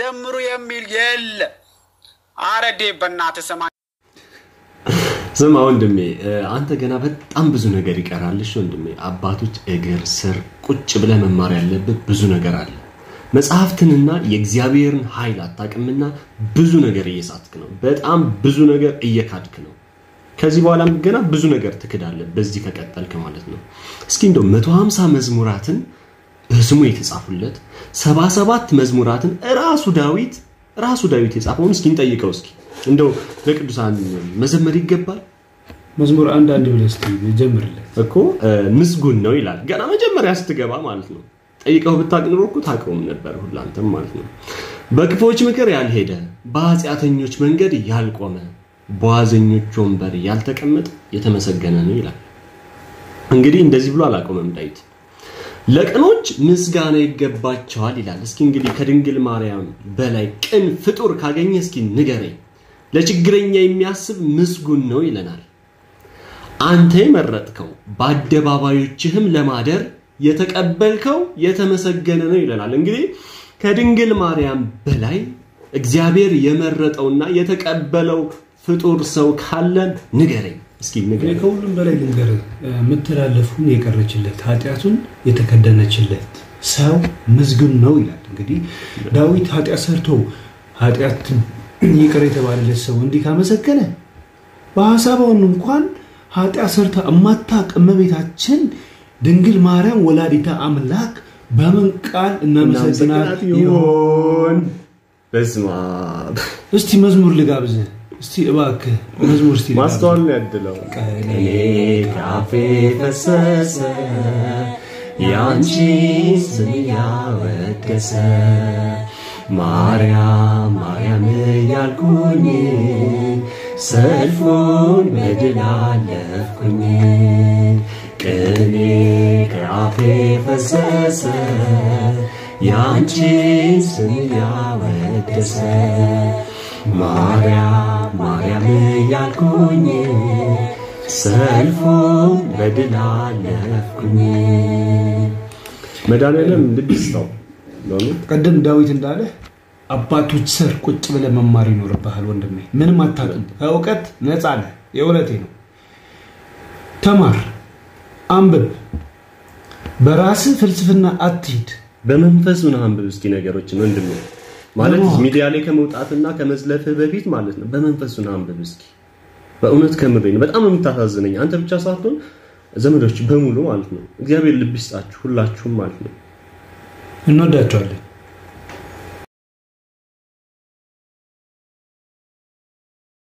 ዘምሩ የሚል የለ። አረዴ በእናትህ ስማ ስማ ወንድሜ አንተ ገና በጣም ብዙ ነገር ይቀራልሽ ወንድሜ። አባቶች እግር ስር ቁጭ ብለህ መማር ያለብህ ብዙ ነገር አለ። መጽሐፍትንና የእግዚአብሔርን ኃይል አታውቅምና ብዙ ነገር እየሳትክ ነው። በጣም ብዙ ነገር እየካድክ ነው። ከዚህ በኋላም ገና ብዙ ነገር ትክዳለህ፣ በዚህ ከቀጠልክ ማለት ነው። እስኪ እንደው 150 መዝሙራትን በስሙ የተጻፉለት 77 መዝሙራትን ራሱ ዳዊት ራሱ ዳዊት የጻፈውን እስኪ እንጠይቀው። እስኪ እንደው ለቅዱሳን መዘመር ይገባል መዝሙር አንድ አንድ ብለህ እስኪ ጀምርለት እኮ ምስጉን ነው ይላል። ገና መጀመሪያ ስትገባ ማለት ነው። ጠይቀው ብታውቅ ኖሮ እኮ ታውቀውም ነበር ሁላንተም ማለት ነው። በክፎች ምክር ያልሄደ በኃጢአተኞች መንገድ ያልቆመ በዋዘኞች ወንበር ያልተቀመጠ የተመሰገነ ነው ይላል። እንግዲህ እንደዚህ ብሎ አላቆመም ዳዊት። ለቅኖች ምስጋና ይገባቸዋል ይላል። እስኪ እንግዲህ ከድንግል ማርያም በላይ ቅን ፍጡር ካገኘ እስኪ ንገረኝ። ለችግረኛ የሚያስብ ምስጉን ነው ይለናል። አንተ የመረጥከው በአደባባዮችህም ለማደር የተቀበልከው የተመሰገነ ነው ይለናል። እንግዲህ ከድንግል ማርያም በላይ እግዚአብሔር የመረጠውና የተቀበለው ፍጡር ሰው ካለ ንገረኝ እስኪ እኔ ንገረኝ። ከሁሉም በላይ ልንገርህ፣ የምትላለፉን የቀረችለት ኃጢአቱን የተከደነችለት ሰው ምስጉን ነው ይላል። እንግዲህ ዳዊት ኃጢአት ሰርቶ ኃጢአት ይቅር የተባለለት ሰው እንዲህ ካመሰገነ በሀሳባውን እንኳን ኃጢአት ሰርታ እማታቅ እመቤታችን ድንግል ማርያም ወላዲተ አምላክ በምን ቃል እናመሰግናት ይሆን? በስመ አብ እስቲ መዝሙር ልጋብዝህ። እስቲ እባክህ መዝሙር እስቲ ልጋብዝህ። ማስተዋል ነው ያድለው። ቀኔ ካፌ ፈሰሰ ያንቺን ስም ያወደሰ ማርያም ማርያም ያልኩኝ ሰልፉን በድል አለፍኩኝ ቅኔ ከአፌ ፈሰሰ ያንቺን ስም ያወደሰ ማርያም ማርያም ያልኩኝ ሰልፉን በድል አለፍኩኝ። መድኃኒዓለም ልብ ይስጠው። በእውነት ቅድም ዳዊት እንዳለ አባቶች ስር ቁጭ ብለህ መማር ይኖርብሃል ወንድሜ። ምንም አታውቅም፣ ከእውቀት ነፃ ነህ። የእውነቴ ነው። ተማር፣ አንብብ፣ በራስህ ፍልስፍና አትሂድ። በመንፈሱ ነው አንብብ እስኪ ነገሮችን ወንድሜ። ማለት በማወቅ። ሚዲያ ላይ ከመውጣትና ከመዝለፍህ በፊት ማለት ነው። በመንፈሱ ነው አንብብ እስኪ። በእውነት ከምሬ ነው። በጣም ነው የምታሳዝነኝ። አንተ ብቻ ሳትሆን ዘመዶች በሙሉ ማለት ነው። እግዚአብሔር ልብ ይስጣችሁ ሁላችሁም ማለት ነው። እንወዳቸዋለን።